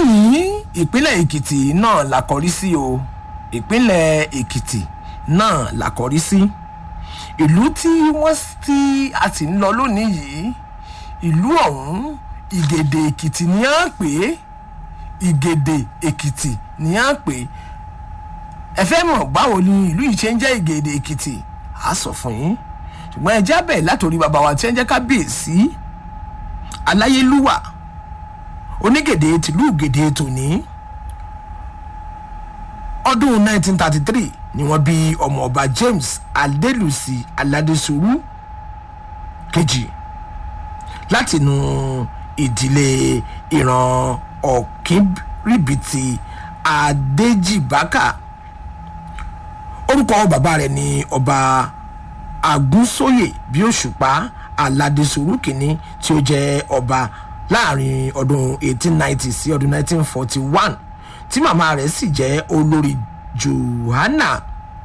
lónìí ìpínlẹ̀ èkìtì náà la kọrí sí o ìpínlẹ̀ èkìtì náà la kọrí sí ìlú tí wọ́n ti a ti ń lọ lónìí yìí ìlú ọ̀hún ìgèdè èkìtì ni à ń pè é ìgèdè èkìtì ni à ń pè é ẹ fẹ́ mọ̀ báwo ni ìlú yìí ṣe ń jẹ́ ìgèdè èkìtì á sọ fún yín ṣùgbọ́n ẹ jábẹ̀ látòrí bàbá wa tí ẹ ń jẹ́ kábíyèsí aláyélúwà onígèdè tìlú gèdè tòní ọdún 1933 ni wọ́n bí ọmọọba james adélùsì aládésùrú kejì látinú ìdílé ìran ọ̀kínrìbìtì adéjìbákà orúkọ bàbá rẹ̀ ni ọba agúnsóyè bí òṣùpá aládésùrú kìíní tí ó jẹ́ ọba láàrin ọdún 1890 sí ọdún 1941 tí màmá rẹ̀ sì jẹ́ olórí johanna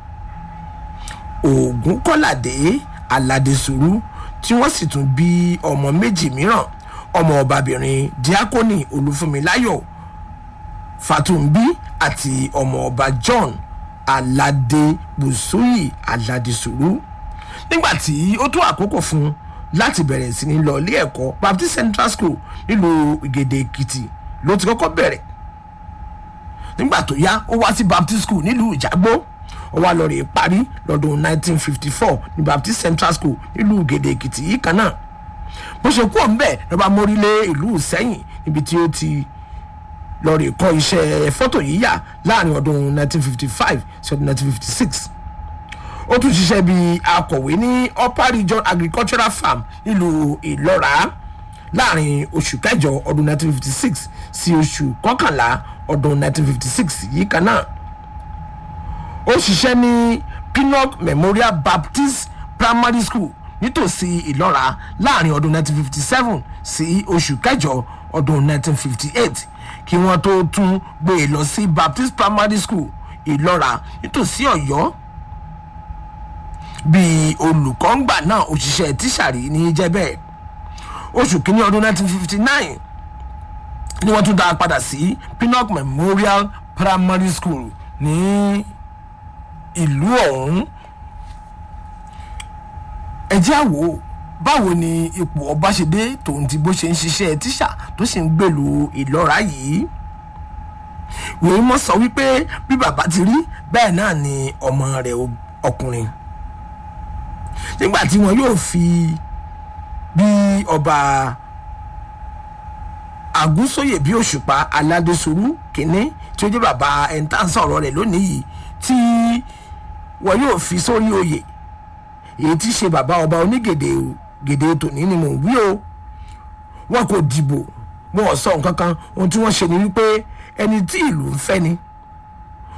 ògúnkọ́ládé aládésùrú tí wọ́n sì tún bí ọmọ méjì mìíràn ọmọ ọbabìnrin díákónì olúfúnmiláyọ̀ fatumbi àti ọmọ ọba john aládé bùsùyì aládésùrú nígbà tí ó tó àkókò fún un láti bẹ̀rẹ̀ sí ní lọ ilé ẹ̀kọ́ baptist central school nílùú ìgèdè èkìtì ló ti kọ́kọ́ bẹ̀rẹ̀ nígbà tó yá ó wá sí baptist school nílùú ìjàgbó ó wá lọ rè parí lọ́dún 1954 ní baptist central school nílùú ìgèdè èkìtì yìí kan náà bó ṣe kú òun bẹ́ẹ̀ ló bá mórí lé ìlú sẹ́yìn níbi tí ó ti lọ rè kọ́ iṣẹ́ fọ́tò yíyà láàrin ọdún 1955 sí ọdún 1956 ó tún ṣiṣẹ́ bí akọ̀wé ní upper region agricultural farm nílùú ìlọ́ra láàrin oṣù kẹjọ ọdún 1956 sí oṣù kọkànlá ọdún 1956 yìí kan náà ó ṣiṣẹ́ ní pinnock memorial baptist primary school nítòsí ìlọ́ra láàrin ọdún 1957 sí oṣù kẹjọ ọdún 1958 kí wọ́n tó tún gbé e lọ sí baptist primary school ìlọ́ra nítòsí ọ̀yọ́ bíi olùkọ́ngbà náà òṣìṣẹ́ tíṣàrí ní jẹ́ bẹ́ẹ̀ oṣù kínní ọdún 1959 ni wọ́n tún dá a padà sí pinnock memorial primary school ní ìlú ọ̀hún ẹjẹ́ àwò báwo ni ipò ọba ṣe dé tòun ti bó ṣe ń ṣiṣẹ́ tíṣà tó sì ń gbèlú ìlọ́ra yìí wèé mọ́ sọ wípé bí bàbá ti rí bẹ́ẹ̀ náà ni ọmọ rẹ̀ ọkùnrin nígbà tí wọn yóò fi bí ọba àgúnsóyè bí òṣùpá aládésorú kínní tí ó jẹ́ bàbá ẹ̀ńtà sọ̀rọ̀ rẹ̀ lónìí yìí tí wọn yóò fi sórí oyè èyí tí ṣe bàbá ọba onígèdè gèdè tòní ni mò ń wí o wọn kò dìbò wọn ò sọ nǹkan kan ohun tí wọ́n ṣe ni wípé ẹni tí ìlú ń fẹ́ ni